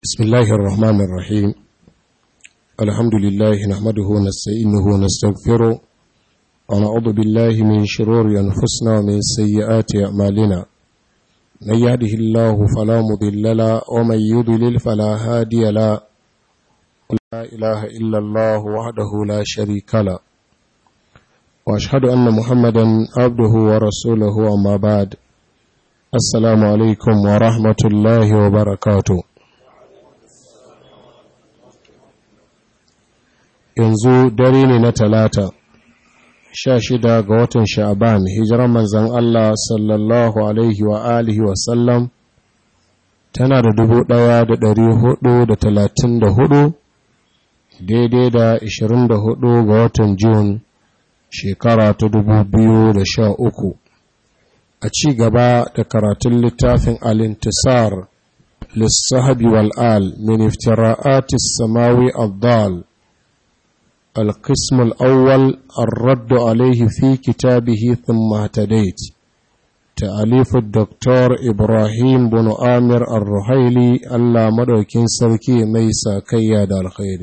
بسم الله الرحمن الرحيم الحمد لله نحمده ونستعينه ونستغفره ونعوذ بالله من شرور أنفسنا ومن سيئات أعمالنا من يهده الله فلا مضل له ومن يضلل فلا هادي له لا إله إلا الله وحده لا شريك له وأشهد أن محمدا عبده ورسوله أما بعد السلام عليكم ورحمة الله وبركاته yanzu dare ne na talata sha shida ga watan sha'aban hijiran manzan Allah sallallahu alaihi wa alihi wasallam tana da dubu ɗaya da ɗari hudu da talatin da hudu daidai da ishirin da hudu ga watan Jun shekara ta dubu biyu da sha uku a ci gaba da karatun littafin alintisar lissahabi wal'al min iftira'atis samawi abdal القسم الأول الرد عليه في كتابه ثم اهتديت تأليف الدكتور إبراهيم بن آمر الرحيلي ألا مدوكين سركي ميسا كياد الخير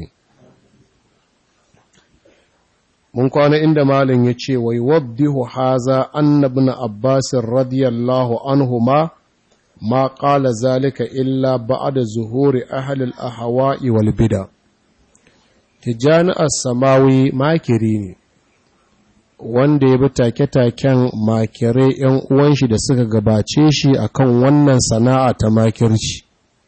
mun kwana inda malin ya ce wai waddihu haza annabna abbasin radiyallahu anhuma ma qala zalika illa ba'da zuhuri ahli al-ahwa'i wal bid'a Tijjani samawi makiri ne, wanda ya bi take-taken makirai ‘yan uwanshi da suka gabace shi akan wannan sana'a ta makirci.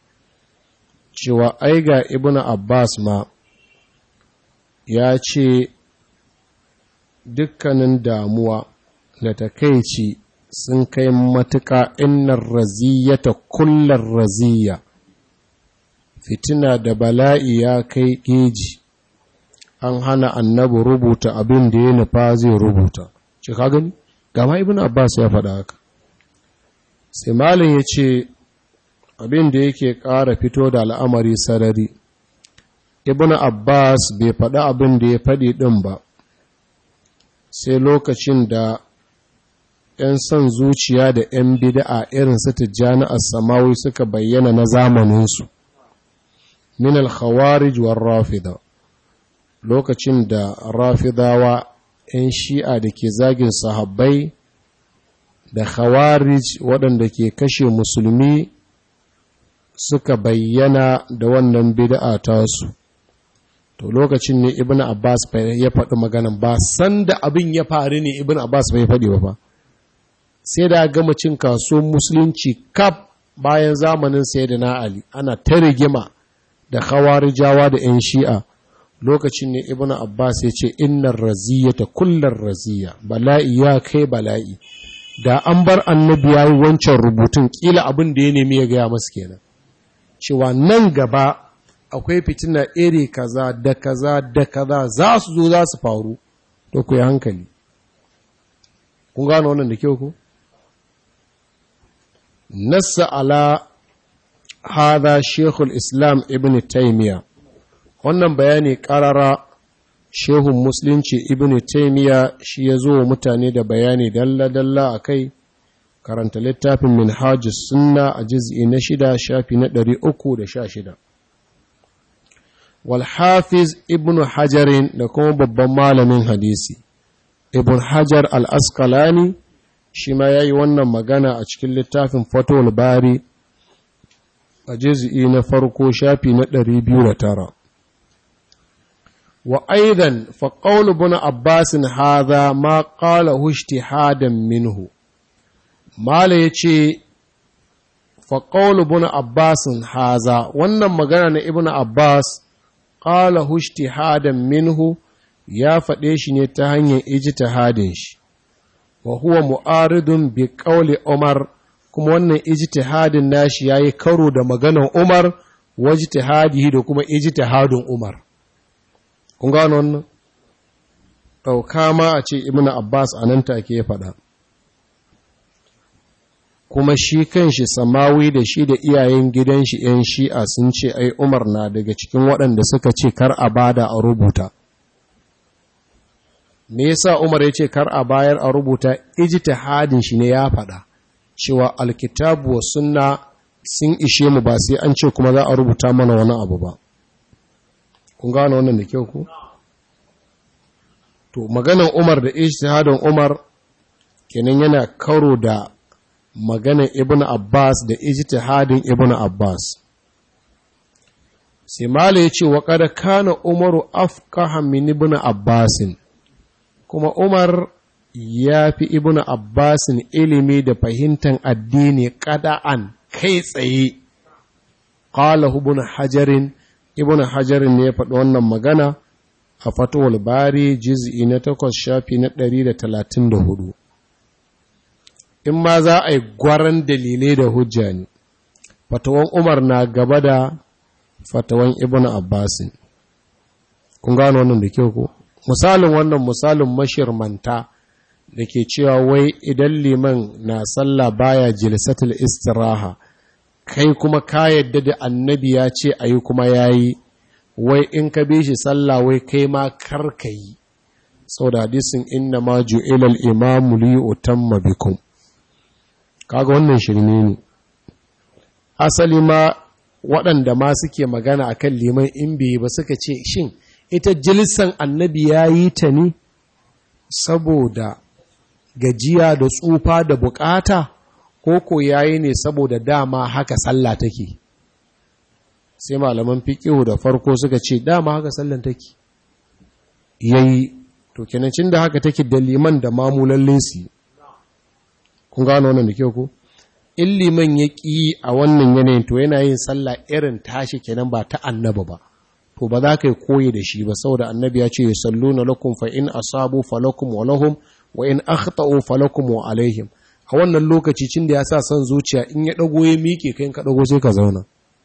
Cewa ai ga Ibn Abbas ma ya ce dukkanin damuwa da takaici sun kai matuƙa innar raziyata kullar raziya, fitina da bala'i ya kai geji. an hana annabi rubuta abin da ya nufa zai rubuta ce ka gani gama ibn abbas ya faɗa haka sai malin ya ce abin da yake ƙara fito da al'amari sarari ibn abbas bai faɗa abin da ya faɗi ɗin ba sai lokacin da ‘yan son zuciya da ‘yan bida'a irin su tijjani a samawi suka bayyana na zamaninsu min al-khawarij war rafida lokacin da rafidawa 'yan shi'a da ke zagin sahabbai da khawarij waɗanda ke kashe musulmi suka bayyana da wannan bid'a tasu to lokacin ne ibn abbas ya faɗi maganan ba sanda abin ya faru ne ibn abbas bai faɗi ba fa sai da gama cin kasuwan musulunci kaf bayan zamanin sayyidina ali ana ta rigima da khawarijawa da 'yan shi'a lokacin ne ibn abbas ya ce innar raziyata kullar raziya bala'i ya kai bala'i da an bar annabi ya yi wancan rubutun kila abin da ya nemi ya gaya masu kenan cewa nan gaba akwai fitina iri kaza da kaza da kaza za su zo za su faru to ku yi hankali kun gano wannan da kyau ku nassa ala hada shekul islam ibn taimiyya wannan bayani ƙarara shehun musulunci ibn taimiya shi ya zo wa mutane da bayani dalla-dalla a kai karanta littafin minhajus sunna a jiz'i na shida shafi na ɗari uku da sha shida walhafiz ibn hajarin da kuma babban malamin hadisi ibn hajar al-askalani shi ma ya yi wannan magana a cikin littafin fatowar bari a jiz'i na farko shafi na ɗari biyu da tara وأيضا فقول ابن عباس هذا ما قاله اجتهادا منه ما ليتي فقول ابن عباس هذا wannan magana na ibn Abbas qala ijtihadan minhu ya faɗe shi ne ta hanyar ijtihadin shi wa huwa mu'aridun bi qawli Umar kuma wannan ijtihadin nashi yayi karo da maganar Umar wajtihadihi da kuma ijtihadin Umar kun gano wannan ɗauka ma a ce ibn abbas a nan take ya faɗa kuma shi kan shi samawi da shi da iyayen gidan shi ‘yan shi'a sun ce ai umar na daga cikin waɗanda suka ce kar a bada a rubuta me yasa umar ya ce kar a bayar a rubuta ijtihadin shi ne ya faɗa cewa alkitabu wa sunna sun ishe mu ba sai an ce kuma za a rubuta mana wani abu ba kun gano wannan da kyau ku to maganan Umar da ijtihadin Umar kenan yana karo da maganan Ibn Abbas da ijtihadin Ibn Abbas sai mala yace wa qad kana Umaru afqaha min Ibn Abbasin kuma Umar ya fi Ibn Abbasin ilimi da fahimtar addini kada'an kai tsaye qala ibn hajarin ibn hajarin ne ya faɗi wannan magana a fatowar bari jiz'i na takwas shafi na ɗari da talatin da hudu in ma za a yi gwaran dalilai da hujja ne fatawan umar na gaba da fatawan ibn abbasin kun gano wannan da kyau ko misalin wannan misalin mashirmanta da ke cewa wai idan liman na sallah baya jilsatul istiraha kai kuma ka yadda da annabi ya ce a yi kuma ya yi wai in ka bi shi sallah wai kai ma karka yi sau da hadisin inna ma ju'ilal imamu li utamma bikum kaga wannan shirme ne asali ma waɗanda ma suke magana akan liman in bai ba suka ce shin ita jilisan annabi ya yi ta ne saboda gajiya da tsufa da bukata ko ko yayi ne saboda dama haka sallah take sai malaman fiqihu da farko suka ce dama haka sallan take yayi to kenan cin da haka take da liman da mamulan lesi kun gano wannan da kyau ko in liman ya ƙi a wannan yanayin to yana yin sallah irin tashi kenan ba ta annaba ba to ba za ka yi koyi da shi ba saboda annabi ya ce yusalluna lakum fa in asabu falakum wa lahum wa in akhta'u falakum wa alaihim a wannan lokaci cin da ya sa son zuciya in ya dago ya miƙe kai ka dago sai ka zauna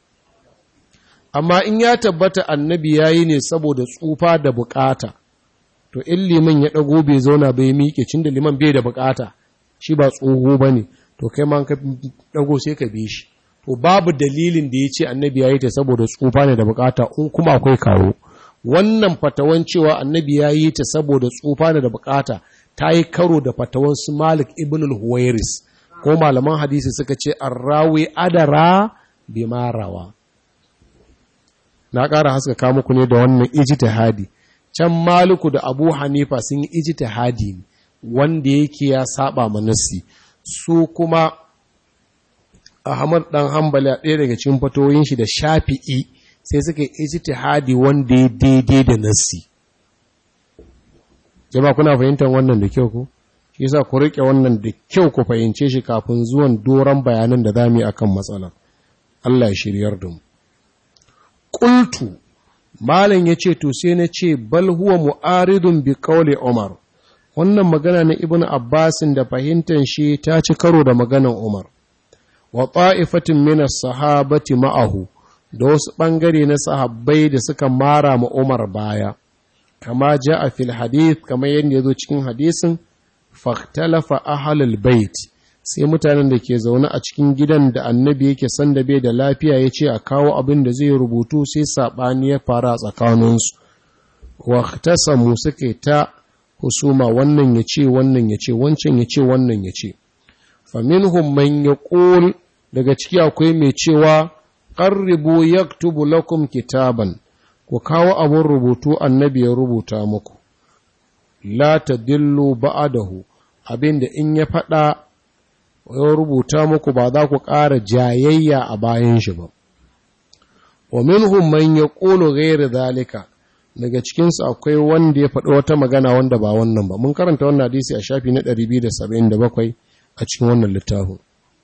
amma in ya tabbata annabi yayi ne saboda tsufa da bukata to in liman ya dago bai zauna bai miƙe cin da liman bai da bukata shi ba tsoho bane to kai ma ka dago sai ka bi shi to babu dalilin da ya ce annabi yayi ta saboda tsufa ne da bukata in kuma akwai kawo wannan fatawan cewa annabi yayi ta saboda tsufa ne da bukata ta yi karo da fatawan su Malik ibn al-Huwairis ko malaman hadisi suka ce arrawi adara bi marawa na ƙara haskaka muku ne da wannan ijtihadi can Maliku da Abu Hanifa sun yi ijtihadi ne wanda yake ya saba manasi su kuma Ahmad dan Hanbali a ɗaya daga cikin fatoyin shi da Shafi'i sai suka yi ijtihadi wanda ya daidai da nasi jama kuna fahimtar wannan da kyau ko shi yasa ku rike wannan da kyau ku fahimce shi kafin zuwan doran bayanan da zamu yi akan matsalar Allah ya shiryar da mu qultu malam yace to sai na ce bal huwa mu'aridun bi qawli Umar wannan magana na Ibn Abbasin da fahimtar shi ta ci karo da maganar Umar wa ta'ifatin min as-sahabati ma'ahu da wasu bangare na sahabbai da suka mara ma Umar baya kama ja a fil hadith kamar yadda ya zo cikin hadisin fahtalafa ahalul bait sai mutanen da ke zaune a cikin gidan da annabi yake san da bai da lafiya ya ce a kawo abin da zai rubutu sai saɓani ya fara a tsakaninsu wahtasamu suke ta husuma wannan ya ce wannan ya ce wancan ya ce wannan ya ce faminhum man yaqul daga ciki akwai mai cewa qarribu yaktubu lakum kitaban ku kawo abin rubutu annabi ya rubuta muku la ta dillu ba'adahu abinda in ya faɗa ya rubuta muku ba za ku ƙara jayayya a bayan shi ba wa minhum man yaqulu ghayra zalika daga cikin su akwai wanda ya faɗi wata magana wanda ba wannan ba mun karanta wannan hadisi a shafi na 277 a cikin wannan littafin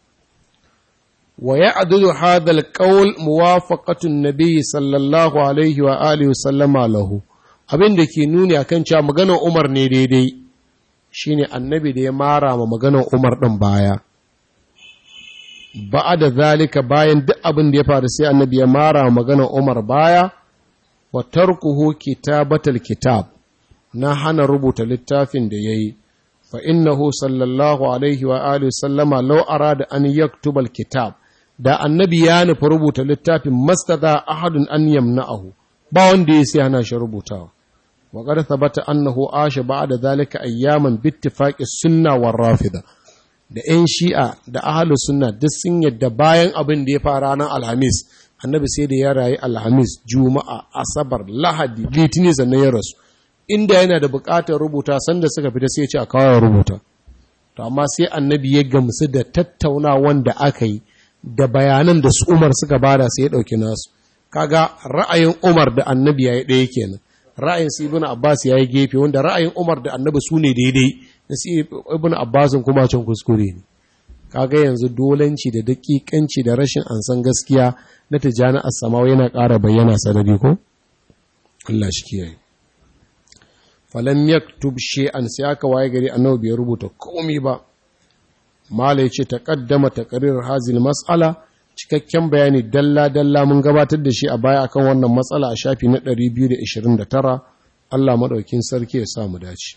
ويعدد هذا القول موافقة النبي صلى الله عليه وآله وسلم له abin da ke nuni akan cewa maganar Umar ne daidai shine annabi da ya mara ma maganar Umar ɗin baya ba'a da zalika bayan duk abin da ya faru sai annabi ya mara ma maganar Umar baya wa tarkuhu kitabatal kitab na hana rubuta littafin da yayi fa innahu sallallahu alaihi wa alihi sallama law arada an yaktubal kitab da annabi ya nufi rubuta littafin mastada ahadun an yamna'ahu ba wanda ya sai hana shi rubutawa wa qad thabata annahu asha ba'da zalika ayyaman bi ittifaqi sunna war rafida da 'yan shi'a da ahalu sunna duk sun yadda bayan abin da ya fara ranar alhamis annabi sai da ya rayu alhamis juma'a asabar lahadi litinin sannan ya rasu inda yana da buƙatar rubuta sanda suka fita sai ce a kawo rubuta to amma sai annabi ya gamsu da tattaunawan da aka yi da bayanan da su umar suka bada sai ya ɗauki nasu kaga ra'ayin umar da annabi ya yi ɗaya kenan ra'ayin su ibn abbas ya yi gefe wanda ra'ayin umar da annabi su ne daidai na su ibn abbas kuma can kuskure ne kaga yanzu dolanci da dakikanci da rashin ansan gaskiya na tijani as-samawa yana ƙara bayyana sanadi ko Allah shi kiyaye falam yaktub shay'an sai aka waye gari annabi bai rubuta komai ba mala yace taqaddama taqrir hazil mas'ala cikakken bayani dalla dalla mun gabatar da shi a baya akan wannan matsala a shafi na 229 Allah madaukin sarki ya sa mu dace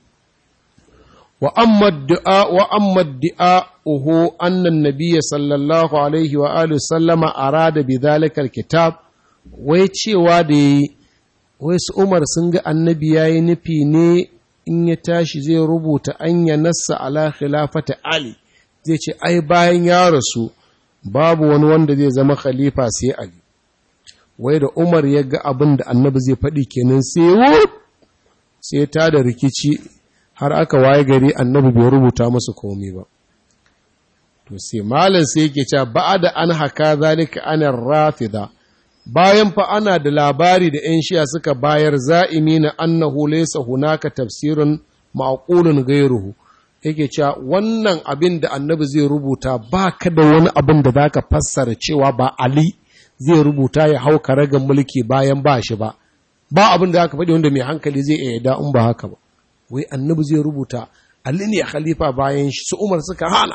wa amma du'a wa amma du'a uhu anna an-nabiy sallallahu alaihi wa alihi sallama arada bi dhalika al-kitab wai cewa da wai su Umar sun ga annabi ya yi nufi ne in ya tashi zai rubuta an ya nassa ala khilafata Ali zai ce ai bayan ya rasu babu wani wanda zai zama khalifa sai Ali wai da Umar ya ga abin da annabi zai faɗi kenan sai sai ta da rikici har aka waye gari annabi bai rubuta musu komai ba to sai malam sai yake cewa ba'ada an haka zalika anar rafida bayan fa ana da labari da ‘yan shiya suka bayar za'imi na annahu laysa hunaka tafsirin ma'qulun gairuhu yake cewa wannan abin da annabi zai rubuta ba ka da wani abin da zaka fassara cewa ba Ali zai rubuta ya hau karagan mulki bayan ba shi ba ba abin da zaka faɗi wanda mai hankali zai iya da in ba haka ba wai annabi zai rubuta Ali ne khalifa bayan shi su Umar suka hana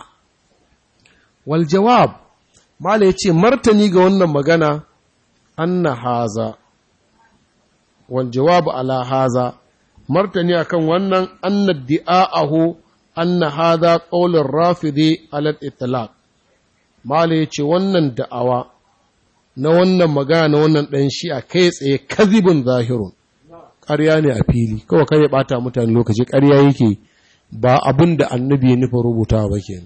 wal jawab mala yace martani ga wannan magana anna haza wal jawabu ala haza martani akan wannan anna di'a'ahu anna haza qaulur rafidi ala itlaq mala yace wannan da'awa na wannan magana na wannan dan shi a kai tsaye kazibun zahirun ƙarya ne a fili kawai kai ya bata mutane lokaci ƙarya yake ba abin da annabi ya nufa rubutawa ba kenan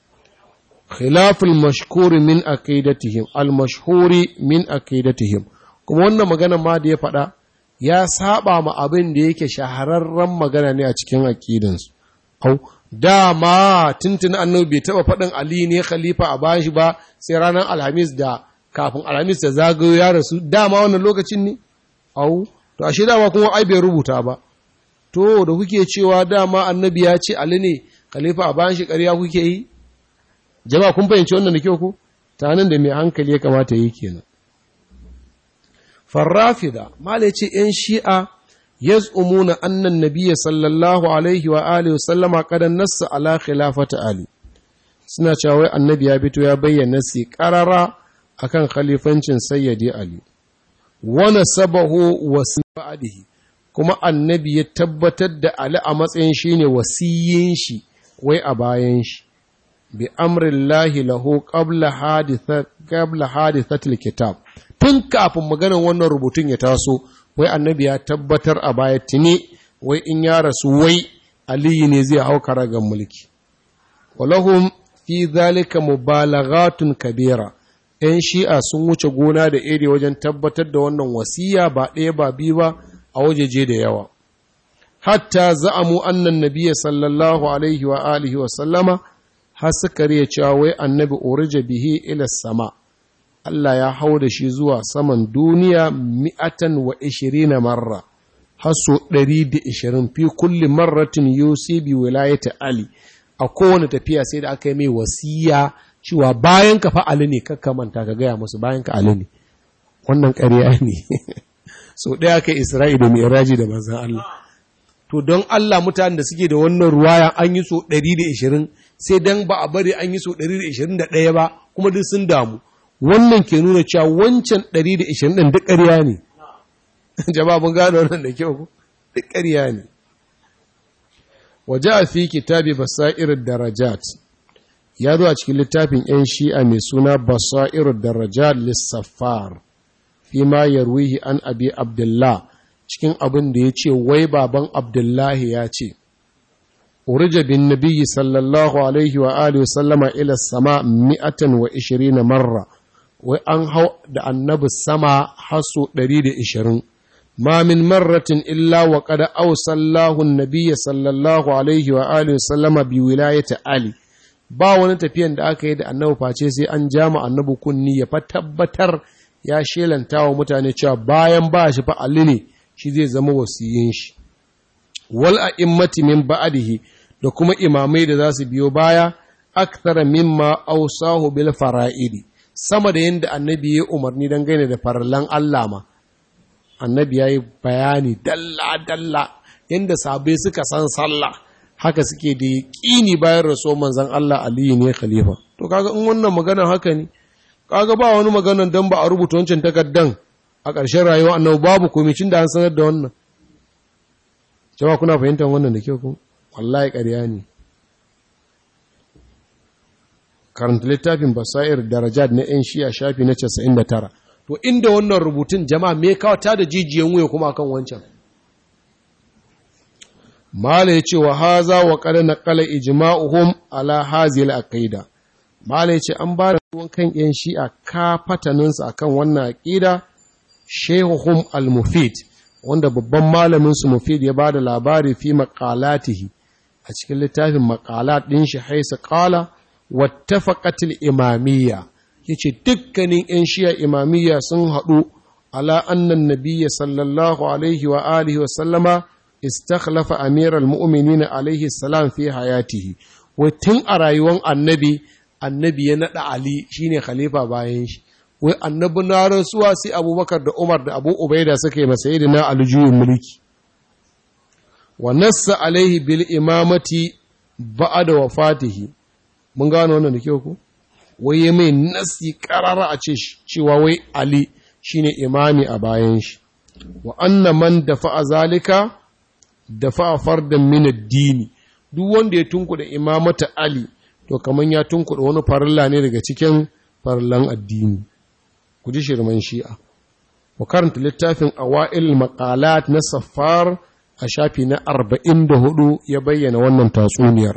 خلاف المشهور من عقيدتهم المشهور من عقيدتهم kuma wannan magana ma da ya faɗa ya saba ma abin da yake shahararren magana ne a cikin aqidansu au dama tuntun annabi bai taba faɗin ali ne khalifa a bayan shi ba sai ranar alhamis da kafin alhamis da zagayo ya rasu dama wannan lokacin ne au to ashe dama kuma ai bai rubuta ba to da kuke cewa dama annabi ya ce ali ne khalifa a bayan shi ƙarya kuke yi jama'a kun fahimci wannan da kyau ku tanan da mai hankali ya kamata yi kenan farrafida mala ce yan shi'a yaz'umuna anna an-nabiy sallallahu alaihi wa alihi sallama qad nassa ala khilafati ali suna cewa wai annabi ya fito ya bayyana si qarara akan khalifancin sayyidi ali wa nasabahu wasibadihi kuma annabi ya tabbatar da ali a matsayin shine wasiyin shi wai a bayan shi bi amrillahi lahu qabla haditha qabla hadithatil kitab tun kafin maganar wannan rubutun ya taso wai annabi ya tabbatar a baya tuni wai in ya rasu wai aliyu ne zai hau karagan mulki walahum fi zalika mubalaghatun kabira yan shi'a sun wuce gona da iri wajen tabbatar da wannan wasiya ba ɗaya ba biyu ba a wajeje da yawa hatta za'amu annan nabiyya sallallahu alaihi wa alihi wa sallama har suka riya cewa wai annabi urija bihi ila sama Allah ya hau da shi zuwa saman duniya mi'atan wa ishirina marra har so ɗari da ishirin fi kulli marratin yusi bi wilayata Ali a kowane tafiya sai da aka yi mai wasiya cewa bayan ka fa Ali ne kakka manta ka gaya musu bayan ka Ali ne wannan ƙarya ne so ɗaya kai Isra'i da Mi'raji da manzon Allah to don Allah mutanen da suke da wannan ruwaya an yi so ɗari da ishirin sai dan ba a bari an yi so ɗari da ishirin da ɗaya ba kuma duk sun damu wannan ke nuna cewa wancan 120 ɗin duk ƙarya ne jama'a mun gano wannan da kyau ku duk ƙarya ne waje a fi kitabi basairar darajat ya zo a cikin littafin 'yan shi'a mai suna basairar darajat lissafar fi ma yarwihi an abi abdullah cikin abin da ya ce wai baban abdullahi ya ce urija bin nabiyyi sallallahu alaihi wa alihi sallama ila sama mi'atan wa ishirina marra wai an hau da annabi sama haso ɗari da ishirin ma min marratin illa wa qad awsallahu an-nabiy sallallahu alaihi wa alihi sallama bi wilayati ali ba wani tafiyan da aka yi da annabi face sai an jama annabi kunni ya fa tabbatar ya shelanta wa mutane cewa bayan ba shi fa ali ne shi zai zama wasiyin shi wal a'immati min ba'dihi da kuma imamai da za su biyo baya akthara mimma awsahu bil fara'idi sama da yadda annabi ya umarni don gane da farallan Allah ma annabi ya yi bayani dalla-dalla yadda sabai suka san sallah haka suke da ƙini bayan raso manzan Allah aliyu ne khalifa to kaga in wannan maganar haka ne kaga ba wani maganar don ba a rubuta wancan takardan a ƙarshen rayuwa annabi babu komicin da an sanar da wannan jama'a kuna fahimtar wannan da kyau ko wallahi ƙarya ne karanta littafin basair darajat na 'yan shiya shafi na 99 to inda wannan rubutun jama'a me kawata da jijiyan wuya kuma kan wancan mala ya ce wa haza wa kada na kala ijma'uhum ala hazil aqida mala ya ce an ba da ruwan kan 'yan shi'a ka fataninsu akan wannan aqida shehuhum al-mufid wanda babban malamin su mufid ya ba da labari fi maqalatihi a cikin littafin maqalat din shi haisa qala wattafaqatil imamiyya yace dukkanin ƴan shiya imamiyya sun haɗu ala annan nabiyya sallallahu alaihi wa alihi wa sallama istakhlafa amiral mu'minin alaihi salam fi hayatihi wai tun a rayuwar annabi annabi ya naɗa ali shine khalifa bayan shi wai annabi na rasuwa sai abubakar da umar da abu ubaida suka yi masa na aljuyin mulki wa nassa alaihi bil imamati ba'da wafatihi mun gano wannan da kyau ku wai ya mai nasi karara a ce cewa wai ali shine imami a bayan shi wa anna man dafa'a zalika dafa'a fardan min ad-dini duk wanda ya tunkuda imamata ali to kaman ya tunkuda wani farilla ne daga cikin farillan addini ku ji shirman shi'a wa karanta littafin awa'il maqalat na safar a shafi na 44 ya bayyana wannan tatsuniyar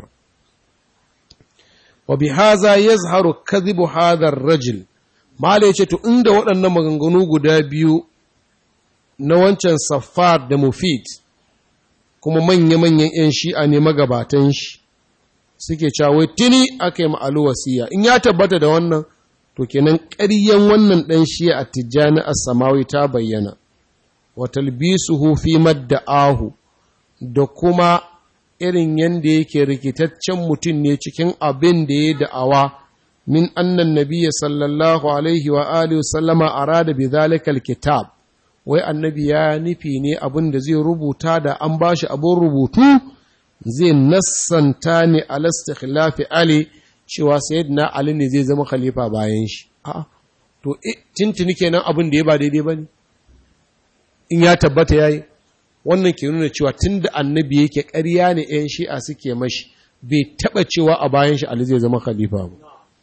wa bi haza yazharu kadhibu hadha ar-rajul mala yace to inda waɗannan maganganu guda biyu na wancan safar da mufid kuma manya-manyan 'yan shi'a ne magabatan shi suke cewa tuni aka yi ma'alu wasiya in ya tabbata da wannan to kenan ƙaryen wannan ɗan shi'a a tijjani a samawi ta bayyana wa talbisuhu fi madda'ahu da kuma irin yadda yake rikitaccen mutum ne cikin abin da ya da'awa min annan nabiyya sallallahu alaihi wa alihi sallama arada bi zalikal kitab wai annabi ya nufi ne abin da zai rubuta da an bashi abin rubutu zai nassanta ne al istikhlafi ali cewa sayyidina ali ne zai zama khalifa bayan shi a'a to tintini kenan abin da ya ba daidai bane in ya tabbata yayi wannan ke nuna cewa tun da annabi yake ƙarya ne 'yan shi'a suke mashi bai taɓa cewa a bayan shi Ali zai zama khalifa ba.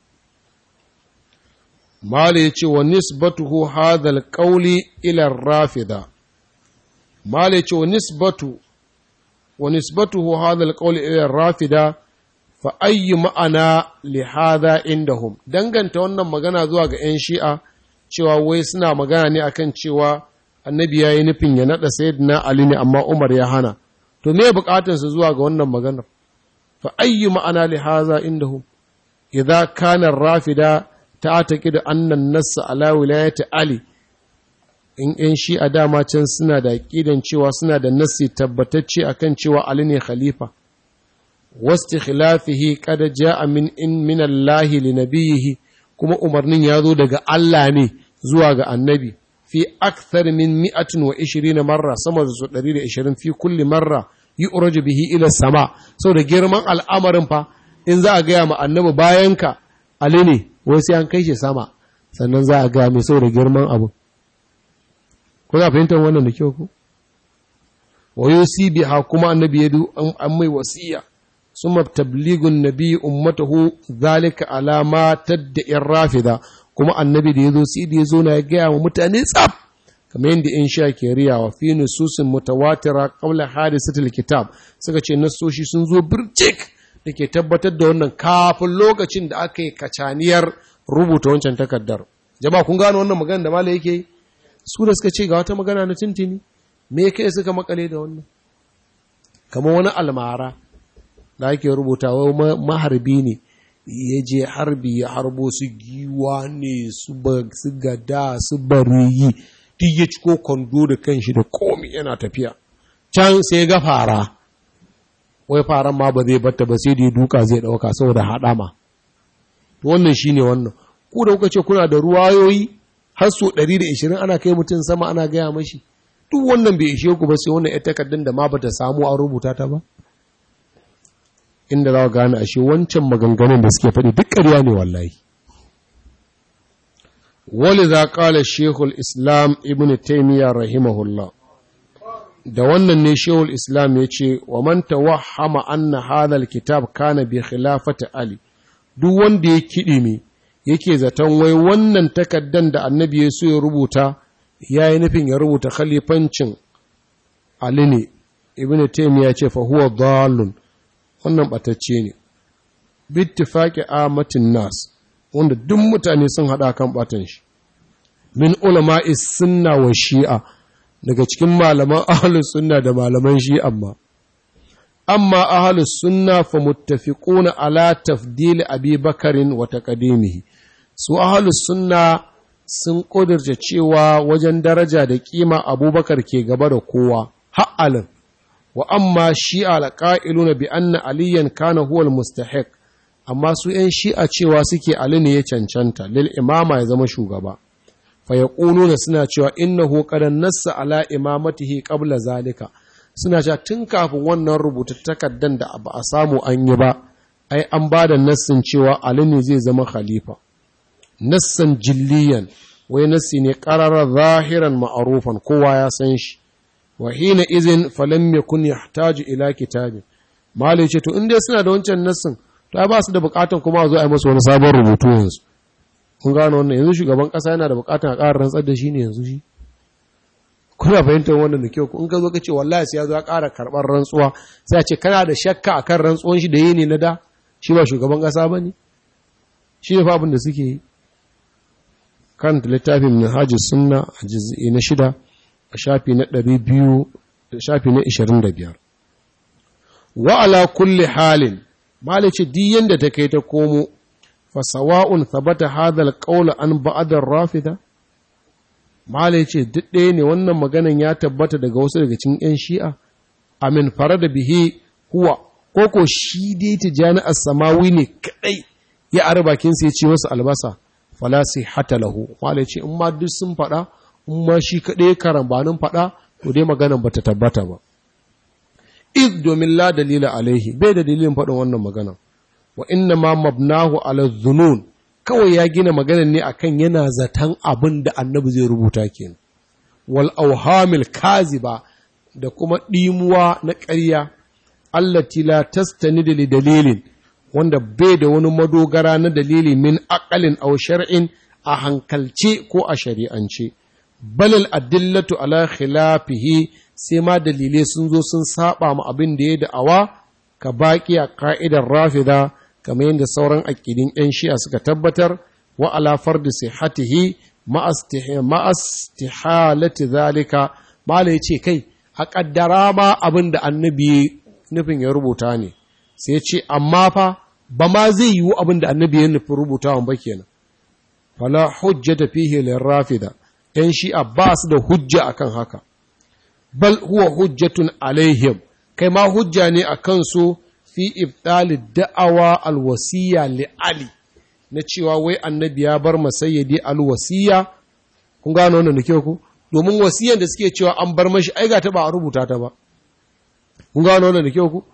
Mala ya ce wa nisbatuhu hadhal qawli ila rafida. Mala ya ce wa nisbatu wa nisbatuhu hadhal qawli ila rafida fa ayyu ma'ana li hadha indahum danganta wannan magana zuwa ga 'yan shi'a cewa wai suna magana ne akan cewa annabi ya yi nufin ya naɗa sayyidina Ali ne amma Umar ya hana to me bukatarsa zuwa ga wannan maganar fa ayyu ma'ana li hadha indahum idza kana rafida ta'taqidu anna an-nass ala wilayati Ali in in shi a dama can suna da aqidan cewa suna da nassi tabbatacce akan cewa Ali ne khalifa wastikhlafihi qad ja'a min in min Allah li nabiyhi kuma umarnin ya zo daga Allah ne zuwa ga annabi fi akthar min mi'atin wa ishirina marra sama da su ɗari da ishirin fi kulli marra yi uraju bihi ila sama sau da girman al'amarin fa in za a gaya ma annabi bayan ka ali ne wai sai an kai shi sama sannan za a gaya mai sau da girman abu kuna fahimtar wannan da kyau ku wa yusi biha kuma annabi ya an mai wasiya summa tablighun nabi ummatahu zalika alama tadda rafida kuma annabi da ya zo sai da ya zo na ya gaya wa mutane tsaf kamar yadda in sha ke riyawa fi nususin mutawatira qabla hadisatul kitab suka ce nasoshi sun zo birjik da ke tabbatar da wannan kafin lokacin da aka yi kacaniyar rubuta wancan takardar jama'a kun gano wannan magana da malai yake su da suka ce ga wata magana na tintini me kai suka makale da wannan kamar wani almara da ake rubuta wai maharbi ne ya je harbi ya harbo su giwa ne su gada su bariyi duk ya ciko kwando da kanshi da komi yana tafiya can sai ga fara wai faran ma ba zai batta ba sai da ya duka zai dauka saboda haɗama wannan shine wannan ku da kuka ce kuna da ruwayoyi har so 120 ana kai mutum sama ana gaya mashi duk wannan bai ishe ku ba sai wannan ita takardun da ma bata samu an rubuta ta ba inda za gane ashe wancan maganganun da suke faɗi duk ƙarya ne wallahi wali za ƙala shehul islam ibn taimiyya rahimahullah da wannan ne shehul islam ya ce wa man tawahhama anna hadhal kitab kana bi khilafati ali duk wanda ya kiɗi me yake zaton wai wannan takaddan da annabi ya so ya rubuta ya yi nufin ya rubuta khalifancin ali ne ibn taimiyya ce fa huwa dhalun wannan batacce ne bittifaqi amatin nas wanda duk mutane sun hada kan batan shi min ulama'i sunna wa shi'a daga cikin malaman ahlus sunna da malaman shi'a amma amma ahlus sunna fa muttafiquna ala tafdil abi bakarin wa taqdimihi su ahlus sunna sun ƙudurta cewa wajen daraja da kima abubakar ke gaba da kowa ha'alin wa amma shi'a alƙa'iluna bi anna aliyan kana huwal mustahiq amma su ‘yan shi'a cewa suke ali ne ya cancanta lil imama ya zama shugaba fa ya suna cewa innahu qadan nassa ala imamatihi qabla zalika suna cewa tun kafin wannan rubuta takaddan da ba a samu an yi ba ai an ba da nassin cewa ali ne zai zama khalifa nassan jilliyan wai nassi ne qarara zahiran ma'arufan kowa ya san shi wa hina izin falam yakun yahtaju ila kitabin malai ce to in dai suna da wancan nassin to ba su da bukatan kuma a zo a yi masa wani sabon rubutu yanzu kun gano wannan yanzu shugaban kasa yana da bukatan a ƙara rantsar da shi ne yanzu shi kuna fahimtar wannan da kyau in ka zo ka ce wallahi sai ya zo ya ƙara karɓar rantsuwa sai a ce kana da shakka akan rantsuwan shi da yi ne na da shi ba shugaban kasa ba ne shi ne fa abin da suke yi kan littafin minhajus sunna a juz'i na shida a shafi na ɗari biyu shafi na ishirin da biyar wa ala kulli halin malice duk yanda ta kai ta komo fa sawa'un thabata hadha alqawl an ba'd ar-rafida malice duk ɗaya ne wannan maganan ya tabbata daga wasu daga cikin ƴan shi'a amin farada bihi huwa koko shi dai tijani as-samawi ne kadai ya ara bakin sa ya ce wasu albasa fala hata lahu malice in ma duk sun faɗa in ma shi kadai karambanin faɗa to dai maganan bata tabbata ba iz domin la dalila alaihi bai da dalilin faɗin wannan magana wa inna ma mabnahu ala zunun kawai ya gina maganar ne akan yana zaton abin da annabi zai rubuta kenan wal auhamil kaziba da kuma ɗimuwa na ƙarya allati la tastanid li dalilin wanda bai da wani madogara na dalili min aqalin aw shar'in a hankalce ko a shari'ance balal adillatu ala khilafihi sai ma dalilai sun zo sun saba ma abin da ya da'awa ka baki a ka'idar rafida kamar yadda sauran aƙidin 'yan shi'a suka tabbatar wa ala fardi sihhatihi ma'astihalati zalika mala ce kai a ƙaddara ma abin da annabi nufin ya rubuta ne sai ce amma fa ba ma zai yiwu abin da annabi ya nufin rubutawan ba kenan fala hujjata fihi lirrafida 'yan shi'a ba su da hujja akan haka bal huwa hujjatun alaihim kai ma hujja ne a kansu fi ibtali da'awa alwasiya li ali na cewa wai annabi ya bar masayyadi alwasiya kun gano wannan da kyau ku domin wasiyan da suke cewa an bar mashi ai ga ta ba a rubuta ta ba kun gano wannan da kyau ku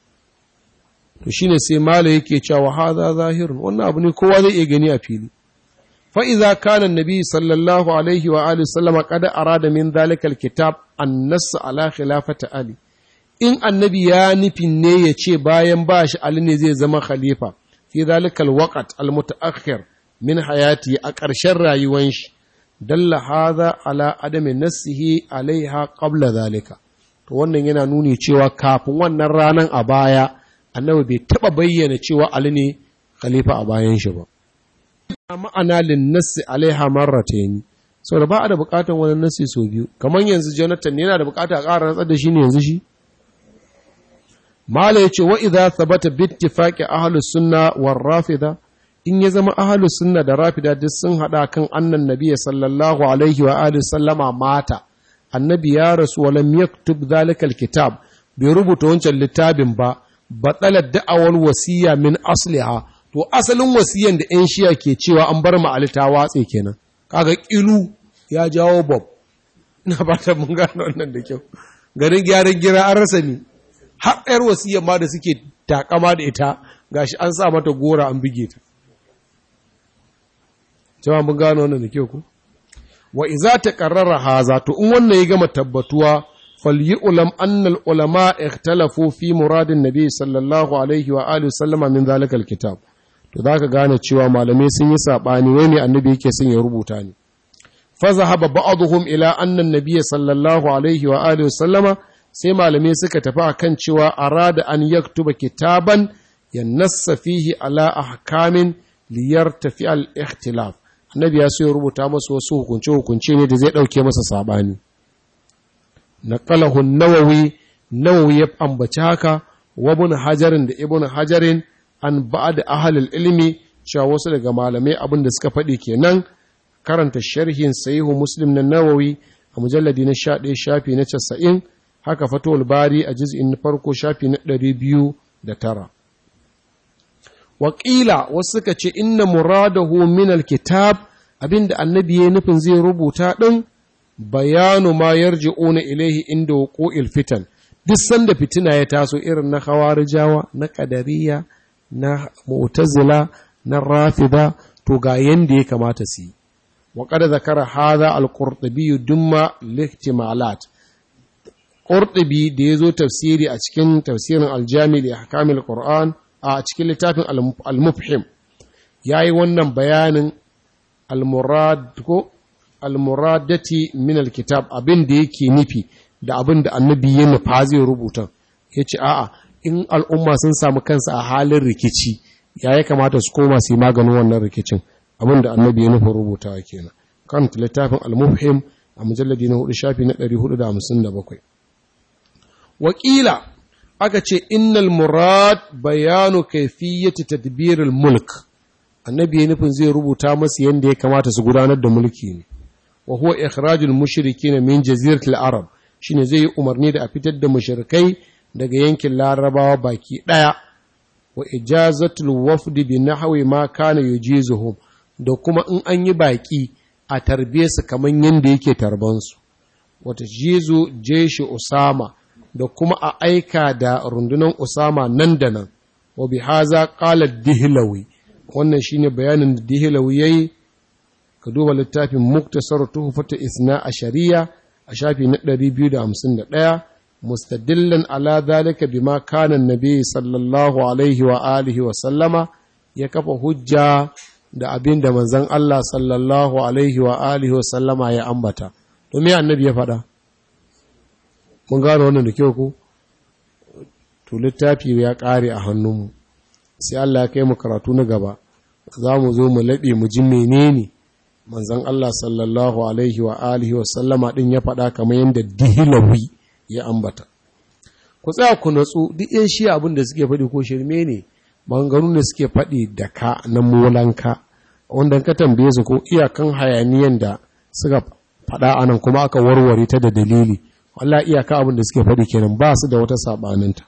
to shine sai mala yake cewa hadha zahirun wannan abu ne kowa zai iya gani a fili فإذا كان النبي صلى الله عليه وآله وسلم قد أراد من ذلك الكتاب النص على خلافة علي in annabi ya nufin ne ya ce bayan ba shi Ali ne zai zama khalifa fi zalikal waqt al mutaakhir min hayati a ƙarshen rayuwan shi dalla hadha ala adami nassihi alaiha qabla zalika to wannan yana nuni cewa kafin wannan ranan a baya annabi bai taba bayyana cewa ali ne khalifa a bayan shi ba ma'ana lin nassi alaiha marratayn sau da ba a da bukatar wani nassi sau biyu kamar yanzu jonathan yana da bukata a ƙara rantsar da shi ne yanzu shi mala ya ce wa idza thabata bi ittifaqi ahlus sunna war rafida in ya zama ahlus sunna da rafida duk sun hada kan annan nabiyyi sallallahu alaihi wa alihi sallama mata annabi ya rasu wa lam yaktub zalikal kitab bai rubuta wancan littafin ba batsalar da'awar wasiya min asliha to asalin wasiyan da 'yan shiya ke cewa an bar ma'ali ta watse kenan kaga kilu ya jawo bob ina ba ta mun gano wannan da kyau garin gyaran gira an rasa ni har 'yar wasiyan ma da suke takama da ita gashi an sa mata gora an bige ta jama'a mun gano wannan da kyau ku wa iza ta qarrara haza to in wannan ya gama tabbatuwa فليعلم أن العلماء اختلفوا في مراد النبي صلى الله عليه وآله وسلم من ذلك الكتاب to zaka gane cewa malamai sun yi sabani wai ne annabi yake son ya rubuta ne fa zahaba ba'dhum ila anna an-nabiy sallallahu alaihi wa alihi wasallama sai malamai suka tafi akan cewa arada an yaktuba kitaban yanassa fihi ala ahkamin liyartafi al-ikhtilaf annabi ya so ya rubuta masa wasu hukunce hukunce ne da zai dauke masa sabani نقله النووي نووي ambaci haka wa ibn hajarin da ibn hajarin an ba'd ahli ilmi cewa wasu daga malamai abin da suka faɗi kenan karanta sharhin sahihu muslim na nawawi a mujalladi na 11 shafi na 90 haka fatul bari a juz'in farko shafi na 209 Wakila wasu suka ce inna muradahu min alkitab abinda annabi ya nufin zai rubuta din bayanu ma yarji'una ilaihi inda wuqu'il fitan duk sanda fitina ya taso irin na khawarijawa na qadariya na mu'tazila na rafida to ga yanda ya kamata su yi wa qad zakara hadha al-qurtubi dumma lihtimalat qurtubi da yazo tafsiri a cikin tafsirin al-jami' li ahkamil qur'an a cikin littafin al-mufhim yayi wannan bayanin al-murad ko almuradati min alkitab abin da yake nufi da abin da annabi ya nufa zai rubuta ya ce a'a in al'umma sun samu kansa a halin rikici ya ya kamata su koma su yi maganin wannan rikicin abin da annabi ya nufa rubuta kenan kan littafin al-mufhim a mujalladi na hudu shafi na 457 wakila aka ce innal murad bayanu kayfiyyati tadbiril mulk annabi ya nufin zai rubuta masu yadda ya kamata su gudanar da mulki ne wa huwa ikhrajul mushrikin min jaziratil arab shine zai yi umarni da a fitar da mushrikai daga yankin larabawa baki daya wa ijazatul wafd bi nahwi ma kana yujizuhum da kuma in an yi baki a tarbiye su kaman yanda yake tarban su wata jizu jeshi usama da kuma a aika da rundunar usama nan da nan wa bi haza qala dihlawi wannan shine bayanin da dihlawi yayi ka duba littafin muktasar tuhfata isna a shari'a a shafi na 251 mustadillan ala zalika bima kana nabi sallallahu alaihi wa alihi wa sallama ya kafa hujja da abin da manzon Allah sallallahu alaihi wa alihi wa sallama ya ambata to me annabi ya faɗa mun gano wannan da kyau ko to littafi ya ƙare a hannunmu sai Allah ya kai mu karatu na gaba za mu zo mu laɓe mu ji menene manzon Allah sallallahu alaihi wa alihi wa sallama din ya faɗa kamar yadda dihilawi ya ambata ku tsaya ku natsu duk yan shi abin da suke faɗi ko shirme ne maganganu ne suke faɗi da ka na molanka wanda ka tambaye su ko iyakan hayaniyan da suka faɗa anan kuma aka warware ta da dalili wallahi iyaka abin da suke faɗi kenan ba su da wata sabaninta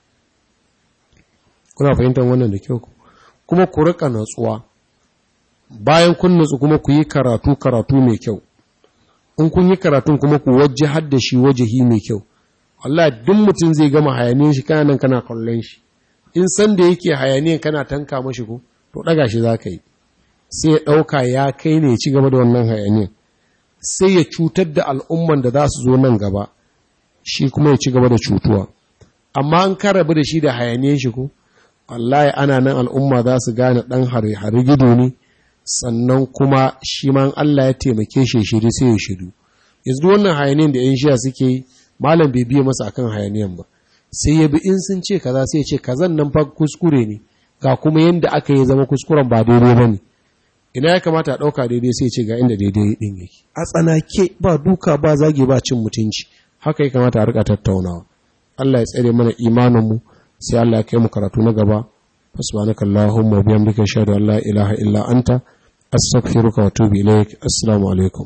kuna fahimtar wannan da kyau kuma ku rika natsuwa bayan kun nutsu kuma ku yi karatu karatu mai kyau in kun yi karatun kuma ku wajje hadda shi wajahi mai kyau Allah duk mutum zai gama hayaniyan shi kana nan kana kallon shi in san da yake hayaniyan kana tanka mashi ko to daga shi zaka yi sai ya dauka ya kai ne ya ci gaba da wannan hayaniyan sai ya cutar da al'umman da za su zo nan gaba shi kuma ya ci gaba da cutuwa amma an karabu da shi da hayaniyan shi ko wallahi ana nan al'umma za su gane dan hari gido ne sannan kuma shi ma Allah ya taimake shi shiri sai ya shiru yanzu wannan hayaniyan da 'yan shiya suke yi malam bai biya masa akan hayaniyan ba sai ya bi in sun ce kaza sai ya ce kazan nan fa kuskure ne ga kuma yanda aka yi zama kuskuren ba daidai ba ne ina ya kamata a ɗauka daidai sai ce ga inda daidai ɗin yake a tsanake ba duka ba zage ba cin mutunci haka ya kamata a rika tattaunawa Allah ya tsare mana imaninmu sai Allah ya kai mu karatu na gaba subhanaka allahumma wa bihamdika ashhadu an la ilaha illa anta astaghfiruka wa atubu ilaik assalamu alaikum